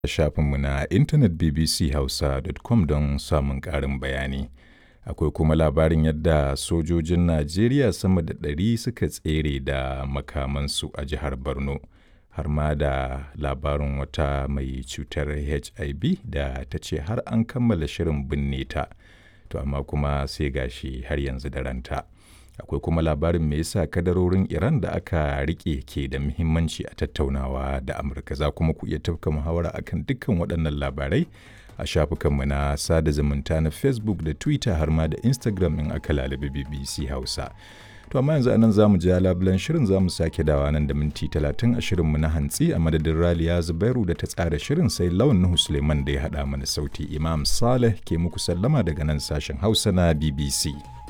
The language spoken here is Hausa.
shafinmu na intanet bbchausa.com don samun ƙarin bayani. Akwai kuma labarin yadda sojojin Najeriya sama da ɗari suka tsere da makamansu a jihar Borno. Har ma da labarin wata mai cutar HIV da ta ce har an kammala shirin binne ta. To amma kuma sai gashi har yanzu da ranta. Akwai kuma labarin me yasa kadarorin Iran da aka rike ke da muhimmanci a tattaunawa da Amurka. Za kuma ku iya tafka muhawara akan dukkan waɗannan labarai a shafukanmu na sada zumunta na Facebook da Twitter har ma da Instagram in aka lalabi BBC Hausa. To amma yanzu anan za mu ja labulan shirin za mu sake dawa nan da minti talatin a shirinmu na hantsi a madadin Raliya Zubairu da ta tsara shirin sai Lawan Nuhu Suleiman da ya haɗa mana sauti Imam Saleh ke muku sallama daga nan sashen Hausa na BBC.